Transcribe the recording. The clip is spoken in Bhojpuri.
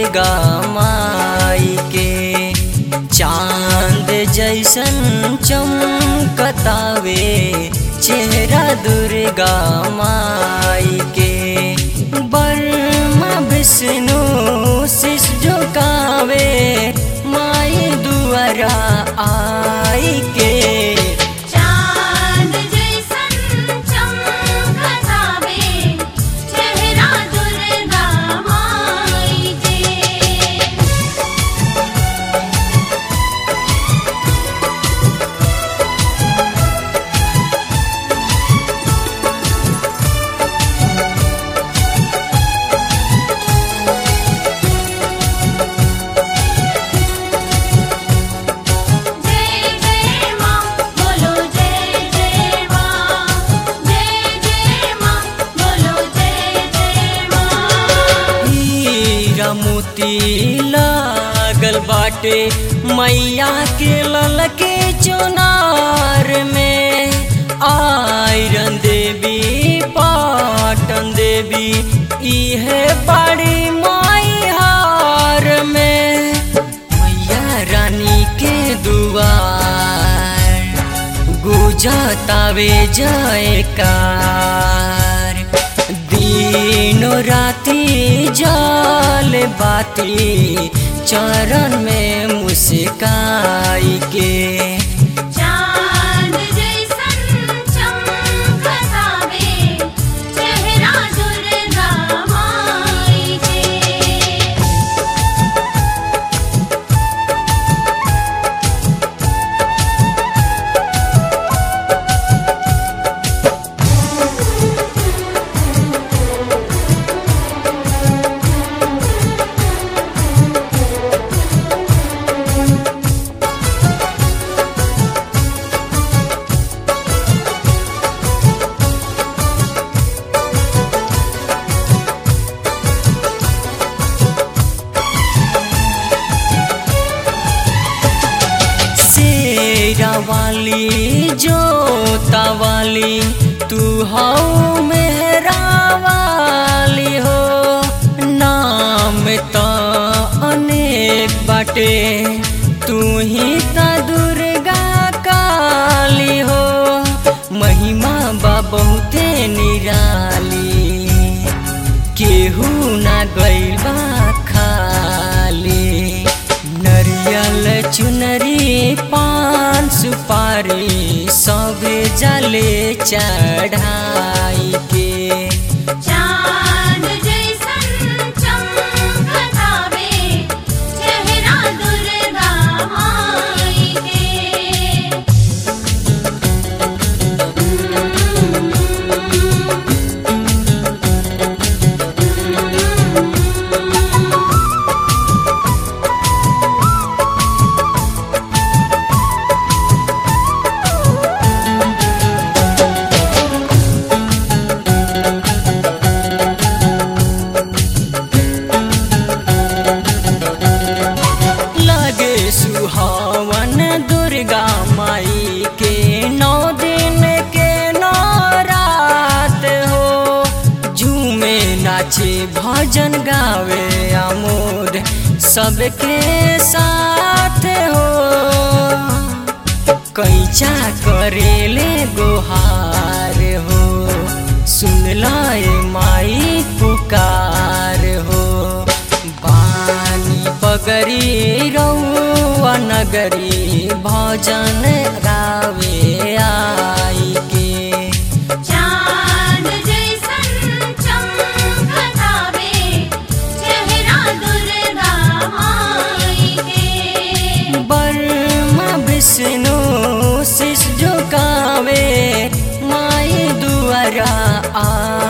दुर्गा माई के चांद जैसन चमकतावे चेहरा दुर्गा माई के बर्मा विष्णु शिष झुकावे माई दुआरा आई के चांद जैसन चमकतावे चेहरा दुर्गा माई के जय जय मां बोलो जय जय मां जय जय मां बोलो जय जय मां हीरा मोती लागल बाटे मैया के ललके चुनार में आयरन देवी पाटन देवी इहे बड़ी माई हार में मैया रानी के दुआर गुजतावे जयकार दिनो राती जल बाती चरण में मुस्काई के चांद जैसन चमकतावे चेहरा दुर्गा माई के शेरा वाली जोता वाली तू हऊ मेहरा वाली हो नाम तो अनेक बाटे तू ही त दुर्गा काली हो महिमा बा बहुते निराली केहू ना गइल बा खाली नरियल चुनरी पान सुपारी सबे जले चढ़ाई के चांद जैसन चमकतावे चेहरा दुर्गा माई के लगे सुहावन दुर्गा माई के नौ दिन के नौ रात हो झूमे नाचे भजन गावे आमोद सबके साथ हो कैचा करेले गोहार हो सुन लाए माई पुकार हो बानी पगरी रौआ नगरी भजन गावे आई के चांद जैसन चमकतावे चेहरा दुर्गा माई के बर्मा विष्णु शिष झुकावे माई दुआरा आ